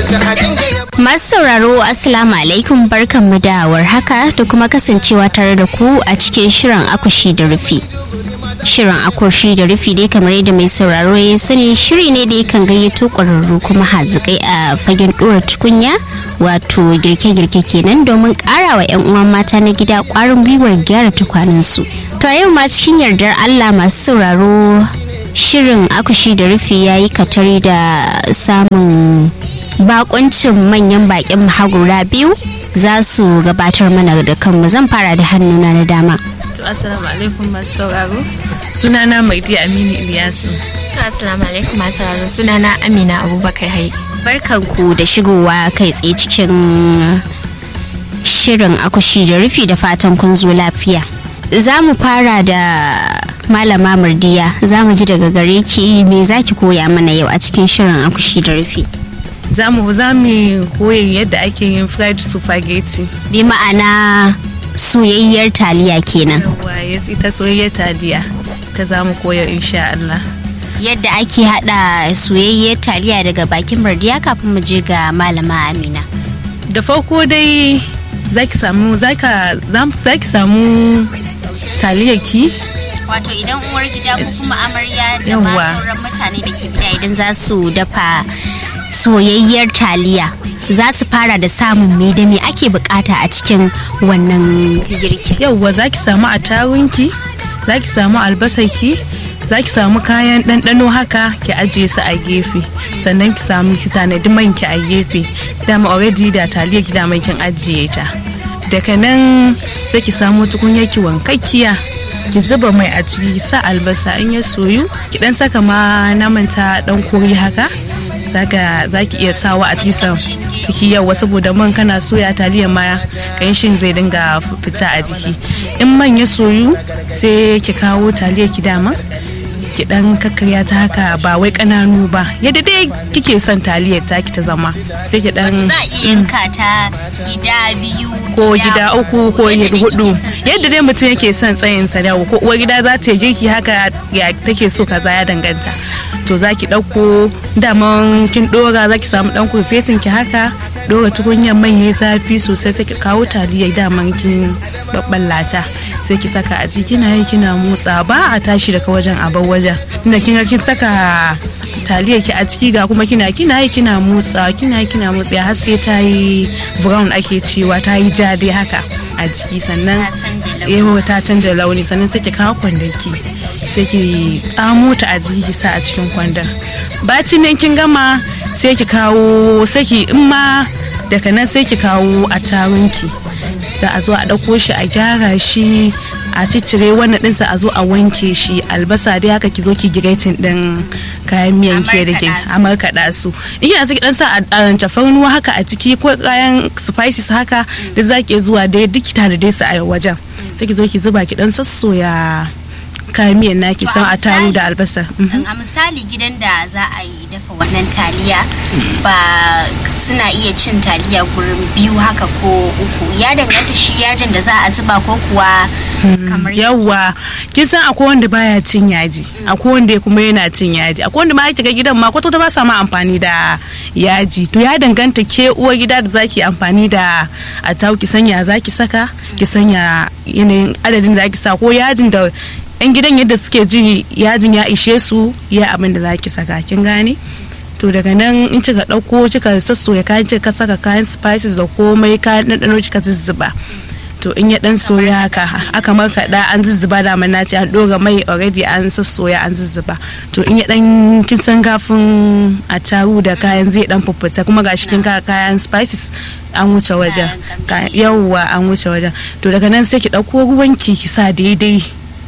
Masu sauraro Assalamu alaikum barkanmu da warhaka da kuma kasancewa tare da ku a cikin shirin akushi da rufi. Shirin akushi da rufi dai kamar yadda mai sauraro ya sani shiri ne da yakan gayyato ƙwararru kuma hazikai a fagen ɗora tukunya wato girke-girke kenan domin ƙara wa 'yan uwan mata na gida ƙwarin gwiwar gyara tukwanensu. To a yau ma cikin yardar Allah masu sauraro shirin akushi da rufi ya yi katari da samun bakuncin manyan bakin mahagura biyu za su gabatar mana da kanmu zan fara da hannuna na dama To assalamu alaikum masu sauraro. Sunana Maidi Aminu Iliyasu. To assalamu alaikum masu sauraro sunana Amina Abubakar Hai. barkanku da shigowa kai tsaye cikin shirin akushi da rufi da fatan kun zo lafiya za mu fara da malama murdiya za mu ji daga gare ki me za ki koya mana yau a cikin shirin akushi da rufi Za mu za mu koyi yadda ake yin fried spaghetti. bi ma'ana soyayyar taliya kenan Yawwa ya ita soyayyar taliya. Ta za mu koyar insha Allah. yadda ake hada soyayyar taliya daga bakin murdiya kafin mu je ga malama amina Da farko dai za ki samu za ka za ki samu taliyarki wato idan uwar gida ko kuma amarya da Yawwa. ma sauran mutane da ke gida idan za su dafa soyayyar taliya za su fara da samun me da me ake bukata a cikin wannan girkin yauwa za ki samu atarunki za ki samu albasarki za ki samu kayan ɗanɗano haka ki ajiye su a gefe sannan ki samu ki tanadi man ki a gefe dama already da taliyar ki dama kin ajiye ta daga nan sai ki samu tukunyar ki wankakkiya ki zuba mai a ciki sa albasa in ya soyu ki dan saka ma naman ta dan kori haka zaka zaki iya sawa a cikin sa ki yawa saboda man kana soya taliyar ma kanshin zai dinga fita a jiki in man ya soyu sai ki kawo taliyar ki dama ki dan kakkarya ta haka ba wai kananu ba yadda dai kike son taliyar ta ki ta zama sai ki dan za a iya yanka ta gida biyu ko gida uku ko yadda dai hudu kike son tsayi. yadda dai mutum yake son tsayin sa da ko uwar gida za ta yi girki haka ya take so kaza ya danganta to za ki ɗauko daman kin ɗora za ki samu ɗan kurfetin ki haka ɗora tukunyar mai ya zafi sosai sai ki kawo taliyar daman kin babballata sai ki saka a ciki kina yi kina motsa ba a tashi daga wajen a bar wajen tunda kin ga kin saka taliyar ki a ciki ga kuma kina kina yi kina motsa kina yi kina motsa har sai ta yi brown ake cewa ta yi ja dai haka a jiki sannan Ta canja launi. eh ta canja launi sannan sai ki kawo kwandon ki sai ki tsamo ta a jiki ki sa a cikin kwandon bacin nan kin gama sai ki kawo sai ki in ma daga nan sai ki kawo a tarunki za a zo a ɗauko shi a gyara shi a ciccire wannan ɗinsa a zo a wanke shi albasa dai haka ki zo ki giretin ɗin kayan miyan ke da ke markaɗa su. a markaɗa su in yana ciki ɗan sa a a tafarnuwa haka a ciki ko kayan spices haka da za ki iya zuwa dai duk ki tare dai su a wajen sai ki zo ki zuba ki ɗan sassoya kayan miyan naki To, san a a taru misali- da albasa Mhm. a misali gidan da za a yi dafa wannan taliya ba suna iya cin taliya gurin biyu haka ko uku ya danganta shi yajin da za a zuba ko kuwa kamar yawwa kin san akwai wanda baya cin yaji akwai wanda kuma yana cin yaji akwai wanda ma yake ga gidan ma kwata ba sa ma amfani da yaji to ya danganta ke uwar gida da zaki amfani da a tau ki sanya zaki saka ki sanya yanayin adadin da zaki sa ko yajin da yan gidan yadda suke ji yajin ya ishe su ya abin da zaki saka kin gane to daga nan in kika ɗauko kika sassoya kayan kika saka kayan spices da komai kayan ɗanɗano kika zuzzuba to in ya dan soya haka aka markaɗa an zuzzuba da na ce an ɗora mai already an sassoya an zuzzuba to in ya dan kin san gafin a taru da kayan zai dan fuffuta kuma ga kin ka kayan spices an wuce wajen Kayan kamshi. yawwa an wuce wajen to daga nan sai ki ɗauko ruwanki ki sa daidai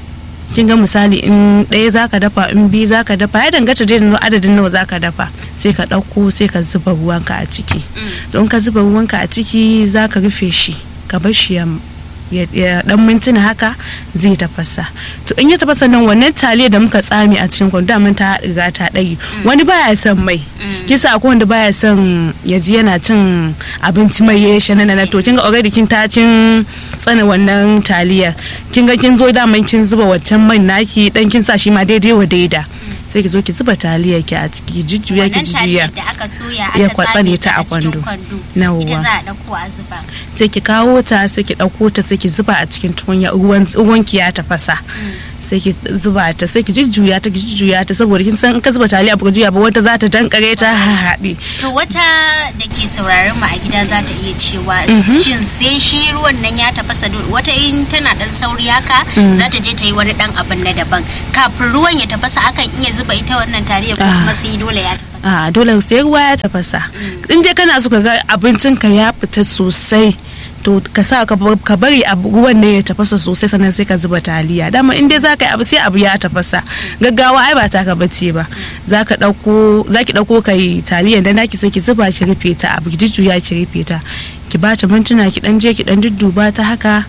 kin ga misali in ɗaya zaka dafa in biyu zaka dafa ya danganta dai da adadin nawa zaka dafa sai ka ɗauko sai ka zuba ruwanka a ciki don ka zuba ruwanka a ciki zaka rufe shi ka bar shi ya ya ya dan mintuna haka zai tafasa to in ya tafasa nan wannan taliya da muka tsame a cikin kwando mun ta riga ta ɗage wani baya son mai kisa akwai wanda baya son ya ji yana cin abinci mai ya shi na to kin ga already kin ta cin tsana wannan taliya kin ga kin zo daman kin zuba waccan man naki dan kin sa shi ma daidai wa daida sai ki zo ki zuba taliyar ki a ciki jujjuya ki wannan jujjuya taliyar da aka soya Ya aka kwatsane tsame ta ta a a cikin kwando. kwando Yawwa. ita za a ɗauko a zuba sai ki kawo ta sai ki ɗauko ta sai ki zuba a cikin tukunya ruwan ruwan ki ya tafasa sai ki zuba ta sai ki jujjuya ta ki jujjuya ta saboda kin san in ka zuba taliya ba ka juya ba wata za ta dankare ta haɗe to wata da ke sauraron mu a gida za ta iya cewa shin sai shi ruwan nan ya tafasa do- wata in tana dan sauri haka za ta je ta yi wani dan abin na daban kafin ruwan ya tafasa akan iya zuba ita wannan taliya ko Ah. kuma sai dole ya tafasa a dole sai ruwa ya tafasa in dai kana so ka ga abincin ka ya fita sosai to ka sa ka bar- ka bari abu ruwan ne ya tafasa sosai sannan sai ka zuba taliya dama in dai za ka yi abu sai abu ya tafasa gaggawa ai ba ta ka bace ba za ka dauko za ki dauko kai taliya da naki sai ki zuba ki rufe ta abu ki jujjuya ki rufe ta ki ba ta mintuna ki dan je ki dan dudduba ta haka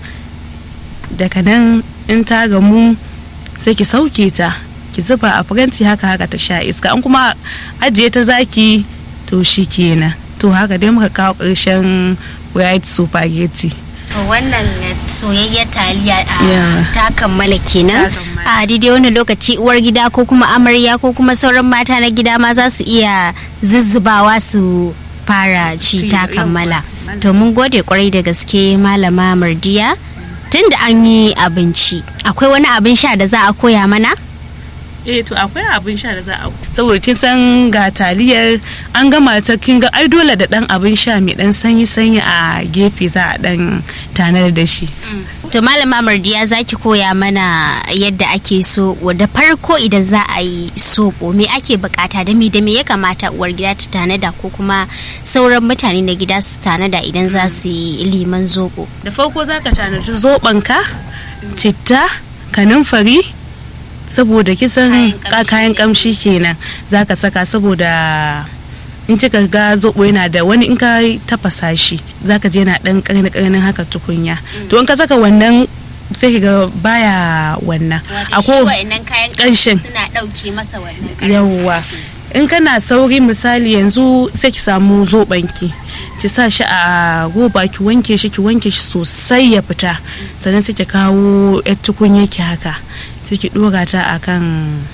daga nan in ta gamu sai ki sauke ta ki zuba a faranti haka haka ta sha iska an kuma ajiye ta zaki to shi kenan to haka dai muka kawo ƙarshen fried spaghetti to wannan soyayyar taliya a Yeah. ta kammala kenan Ta kammala. a daidai wani lokaci uwar gida ko kuma amarya ko kuma sauran mata na gida ma za su iya zuzzubawa su fara ci Ci, ta yawwa. kammala to mun gode kwarai da gaske malama mardiya tun da an yi abinci akwai wani abin sha da za a koya mana eh to akwai abin sha da za a saboda kin san ga taliyar an gama ta kin ga ai dole da dan abin sha mai dan sanyi sanyi a gefe za a dan tanar da shi to malama mardiya za ki koya mana yadda ake so da farko idan za a yi soɓo me ake bukata da me da me ya kamata uwar gida ta tanada ko kuma sauran mutane na gida su tanada idan za su yi liman zoɓo da farko za ka tanadi zobenka citta kanumfari saboda kisan Kayan kamshi ka- kayan kamshi kenan za ka saka saboda in kika ga zobo yana da wani in ka tafasa shi za ka je yana dan karni karnin haka tukunya to in ka saka wannan sai ki ga baya wannan wato shi wa'annan kayan ƙanshin. kamshi suna ɗauke masa wannan yawwa in kana sauri misali yanzu sai ki samu zobanki ki sa shi a goba ki wanke shi ki wanke shi sosai ya fita sannan sai ki kawo yar tukunya ki haka sai ki dora ta akan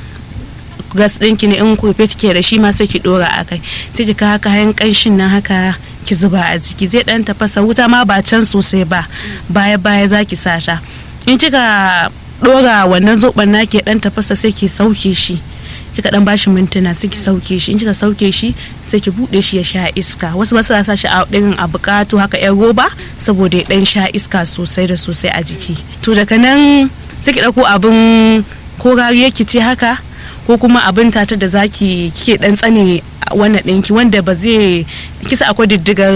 gas ɗinki ne in kurfe ke da shi ma sai ki dora a kai sai ki kawo kayan ƙanshin nan haka ki zuba a jiki zai ɗan tafasa wuta ma ba can sosai ba baya baya za ki sa ta in kika dora wannan zoben naki ya ɗan tafasa sai ki sauke shi kika dan bashi mintuna sai ki sauke shi in kika sauke shi sai ki bude shi ya sha iska wasu ba su sa shi a irin a bukatu haka yan roba saboda ya dan sha iska sosai da sosai a jiki to daga nan sai ki dauko abin ko rariya ki ce haka ko kuma abin tata da zaki kike dan tsane wannan ɗinki wanda ba zai kisa akwai diddigar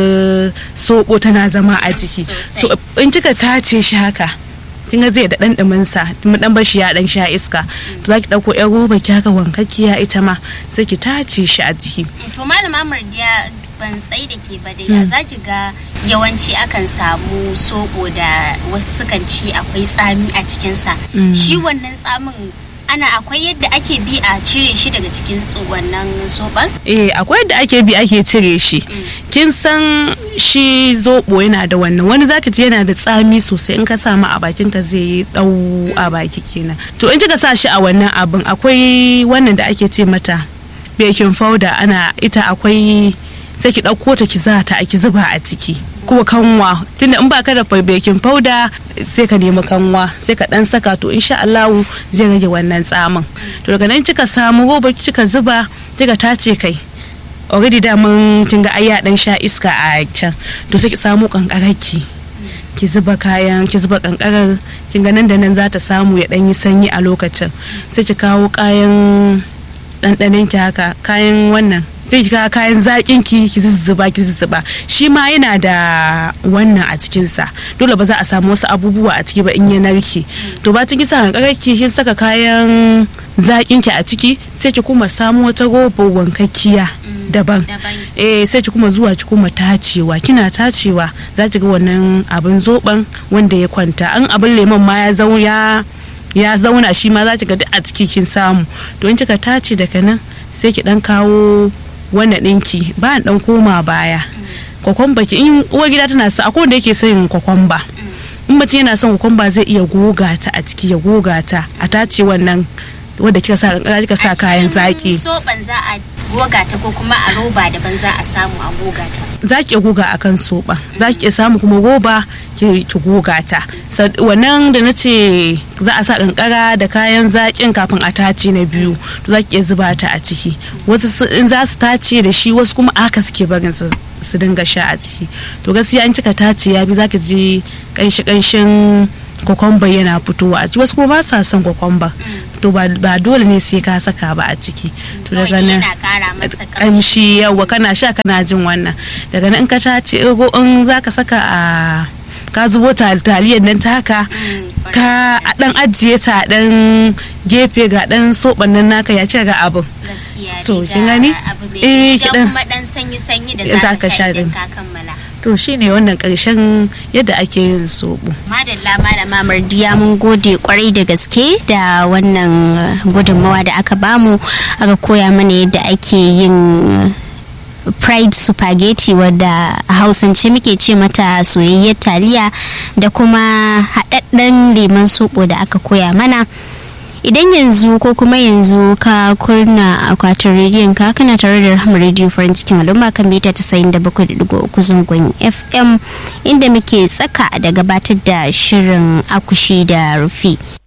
soɓo tana zama a jiki Sosai. to in kika tace shi haka kin ga zai da dan dumin sa mun dan bashi ya dan sha iska to zaki dauko yan roba ki haka wankakkiya ita ma sai ki tace shi a jiki to malama mardiya ban tsai da ke ba dai da za ki ga yawanci akan samu soɓo da wasu sukan ci akwai tsami a cikinsa shi wannan tsamin ana akwai yadda ake bi a cire shi daga cikin tso- wannan soɓan eh akwai yadda ake bi ake cire shi kin san shi zobo yana da wannan wani zaki ji yana da tsami sosai in ka samu a bakin ka zai yi dau a baki kenan to in kika sa shi a wannan abin akwai wannan da ake ce mata baking powder ana ita akwai sai ki ɗauko ta ki za ta ki zuba a ciki kuma kanwa tunda in baka da baking powder sai ka nemi kanwa sai ka dan saka to insha Allah zai rage wannan tsamin to daga nan kika samu roba kika zuba kika tace kai already da mun kin ga ai ya dan sha iska a can to sai ki samu kankararki ki zuba kayan ki zuba kankarar kin ga nan da nan za ta samu ya dan yi sanyi a lokacin sai ki kawo kayan ɗanɗanin ki haka kayan wannan sai ki kawo kayan zaƙin ki ki zuzzuba ki zuzzuba shi ma yana da wannan a cikin sa dole ba za a samu wasu abubuwa a ciki ba in ya narke to ba kin sa kankarar ki kin saka kayan zaƙin ki a ciki sai ki kuma samu wata robar wankakkiya daban daban. eh sai ki kuma zuwa ki kuma tacewa kina tacewa za ki ga wannan abin zoben wanda ya kwanta an abin lemon ma ya zau ya ya zauna shi ma za ki ga duk a ciki kin samu to in kika tace daga nan sai ki dan kawo wannan ɗinki ba dan koma baya kwakwamba ki in uwar gida tana sa akwai wanda yake son kwakwamba in mutum yana son kwakwamba zai iya goga ta a ciki ya goga ta a tace wannan wadda kika sa kankara kika sa kayan zaki soban za a goga ta ko kuma a roba daban za a samu a goga ta za ki iya goga a kan soɓa za ki iya samu kuma roba ki ki goga ta Sa- wannan da na ce za a sa kankara da kayan zaƙin kafin a tace na biyu to za ki iya zuba ta a ciki wasu su- in za su tace da shi wasu kuma aka suke barin su su dinga sha a ciki to gaskiya in kika tace ya bi za ki ji kanshi kanshin kokomba yana fitowa a ciki wasu kuma ba sa son kokomba to ba ba dole ne sai ka saka ba a ciki to daga Kawai nan yana ƙara masa ƙamshi. kamshi yawa kana sha kana jin wannan daga nan in ka tace ko in zaka saka a ka zubo ta- taliyar nan ta haka Mm, ka a dan ajiye ta a dan gefe ga dan soban nan naka ya ce ga abin gaskiya To, dai kin ga gani? abu mai Eh, da kiɗan. kuma dan sanyi sanyi da Za za ka ka sha sha idan din. ka kammala to shine wannan karshen yadda ake yin soɓo madalla malama mardiya mun gode kwarai da gaske da wannan gudunmawa da aka bamu aka koya mana yadda ake yin fried spaghetti wadda a hausance muke ce mata soyayyar taliya da kuma haɗaɗɗen lemon soɓo da aka koya mana idan yanzu ko kuma yanzu ka kurna akwatin rediyon ka kana tare da rahama rediyo farin cikin al'umma kan mita 97.3 zangon fm inda muke tsaka da gabatar da shirin akushi da rufi